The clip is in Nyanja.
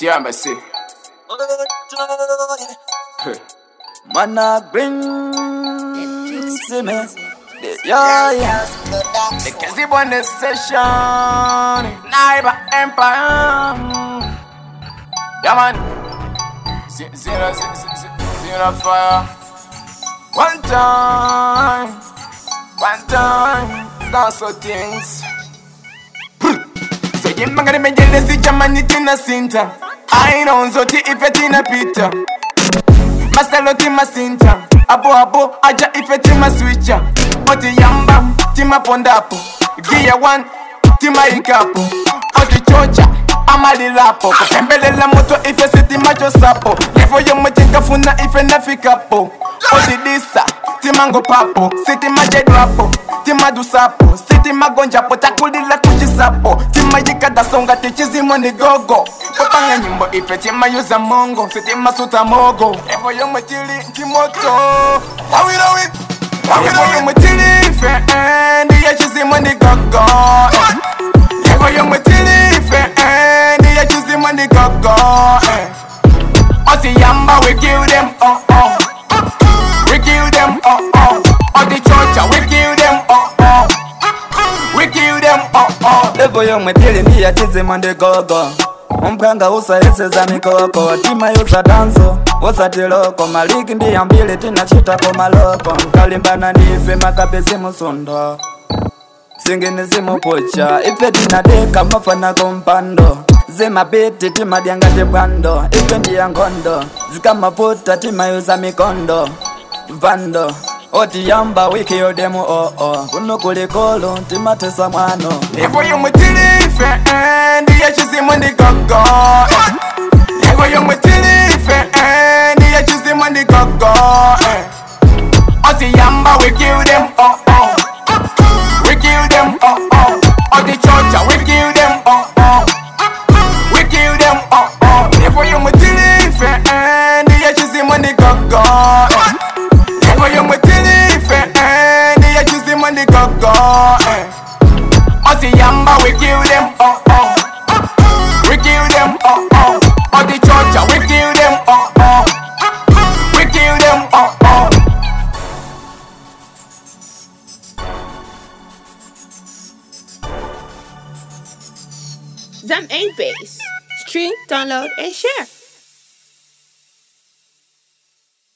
Tiamba say. Man a bring see me Yeah, yeah The Kizzy on the session. Naiba Empire. Yeah, man. Z- Zero, z- z- z- zero fire. One time. One time. That's all things. So yimangani menjelezi jamani tina sinta aina nzoti ife tina pita masalo tima sinta abo abo aja ife tima switcha oti yamba tima pondapo gia one tima ikapo oti chocha amalilapo kupembelela moto ife sitimacho sapo levo yomochengafuna ife nafikapo oti disa timango papo sitimajedwapo timadusapo sitimagonjapo takulila kuchisapo timayikadasonga tichizimo ni gogo popanga nyimbo ife timayuza mongo sitimasuta mogo evo yomwetili nkimoto wawirowi evo yomwetili ife eh, ndiye chizimo ni gogo evo yomwetili ife eh, ndiye chizimo ni gogo eh. osiyamba we kill them oh oh we kill them, oh oh. All the church, we kill them, oh oh. We kill them, oh oh. Levo yomwetili ndiye chizimo ndi gogo umphanga usayeseza mikoko tima yuza danso usatiloko maliki ndiyambili tinachitako maloko nkalimbana ndife makapezi musundo singini zimupucha ife tinadeka mafana kumpando zimapiti timadyanga tibwando ife ndiya ngondo zikamaputa timayuza mikondo vando otiyamba wiki yodemu oo oh, oh. kuno kulikolo timatesa mwano Levo yomutilife, eh, ndiye chizimo ndi gogo. Levo yomutilife, eh, ndiye chizimo ndi gogo. eh. Osiyamba, we kill them, oh oh. We kill them, oh oh. All the church, we kill them, oh oh. We kill them, oh oh. Levo yomutilife, eh, ndiye chizimo ndi gogo. eh. Levo yomutilife, eh, ndiye chizimo ndi gogo. eh. Osiyamba, we kill them, oh oh. We kill them, oh oh. All the church, we kill them, oh oh. We kill them, oh oh. Zam 8 Base. Stream, download, and share.